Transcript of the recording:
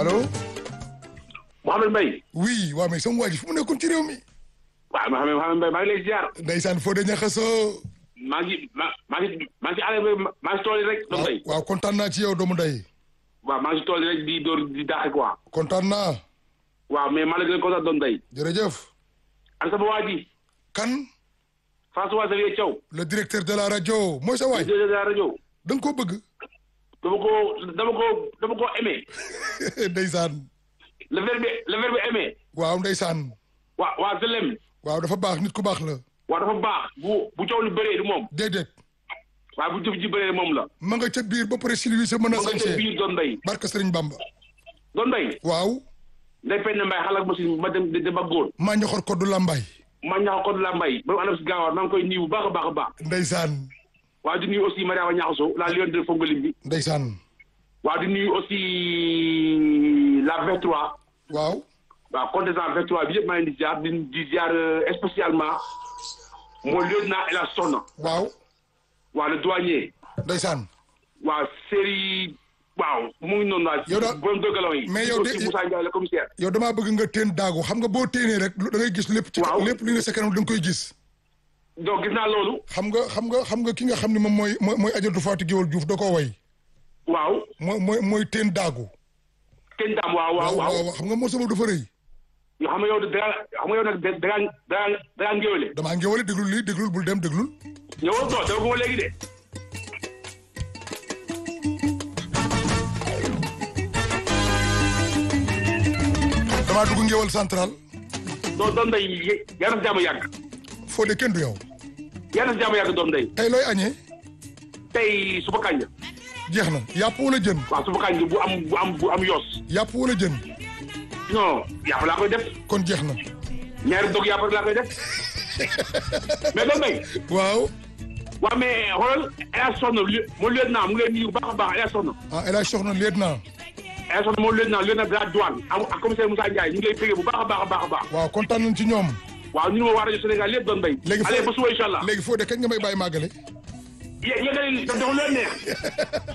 allo. Mouhamed Mbaye. oui waa mais sama waa ji fu mu nekkoon ci réew mi. waaw Mouhamed Mouhamed Mbaye maa ngi lay ziar. ndeysaan Fodé Niakhasso. maa ngi ma maa ngi maa ngi ci àll bi maa ngi ci tool yi rek. doomu ndey waaw kontaan naa ci yow doomu ndey. waaw maa ngi ci tool yi rek di door di daaxe quoi. kontaan naa. waaw mais maa la gën a kontaan doomu ndey. jërëjëf. an sama waa ji. kan. François Xavier Thiaw. le directeur de la rajo mooy sa waay. directeur de la rajo. da nga koo bëgg. dama ko dama ko dama ko aimé. ndeysaan. le verbe le verbe aimé. waaw ndeysaan. waa waa je l'aime. waaw dafa baax nit ku baax la. waaw dafa baax bu bu coow li bëree du moom. déedéet. waaw bu jëf ji bëree moom la. ma nga ca biir ba pare Sylvie sa mën a ma nga ca sañse. biir doon ndey. barka Sëriñ Bamba. doon ndey. waaw. ndey Penda Mbaye xalaat ma si ma dem de ba góor. maa ñoxor koddu Lambaay. ma ñaax ko la mbay ba anam si gaawaar maa ngi koy nuyu bu baax a baax a baax. ndeysaan. waaw di nuyu aussi Mariama Niakhasso la lion de Fongolim bi. ndeysaan. waaw di nuyu aussi la 23. waaw. waaw contestant 23 bi yëpp maa ngi leen di ziar di di ziar euh, spécialement mooy lieutenant El Hadj Soxna. waaw. waaw le douanier. ndeysaan. waaw série waaw mu ngi noonu daal. Yow daal- borom dëggaloo yi. mais yow de- aussi Moussa Ndiaye le commissaire. yow damaa bëgg nga teen daagu xam nga boo teenee rek da ngay gis lépp. ci Waaw. lépp li nga sa kanam da nga koy gis. donc gis naa loolu. xam nga xam nga xam nga ki nga xam ne moom mooy mooy mooy ajatu Fatou Guewel Diouf da koo way. waaw. mooy mooy mooy teen daagu. kenn daam waaw waaw waaw. xam nga moo sama dafa rëy. yoo xam nga yow da nga xam nga yow nag da da ngaa da ngaa da ngaa ngéwale. damaa ngéwale déglul lii déglul bul dem déglul. ñëwal toog dama ko léegi de. damaa dugg ngéwal central. doon doon day yàlla na si jàmm yàgg. foo de kenn du yow. yàlla na si jàmm yàgg doon day. tey looy añee. tey suba kànja. jeex na yàpp wala jën. waaw suba kànja bu am bu am bu am yoos. yàpp wala jën. non yàpp laa koy def. kon jeex na. ñaari dog yàpp rek laa koy def. mais doon day. waaw. waaw mais xoolal El Hadj Soxna li moo lieutenant mu ngi lay nuyu bu baax a baax El Hadj Soxna. ah El Hadj Soxna lieutenant. El Hadj Soxna moo lieutenant lieutenant de la douane am ak commissaire Moussa Ndiaye ñu ngi lay bëggee bu baax a baax a baax a baax. waaw kontaan nañ ci ñoom. waaw ñu ne ma waa rajo Sénégal lépp doon bay. léegi allez ba suba incha allah. léegi foo de kañ nga may bàyyi màggale. yé yéen a ngi def leen neex.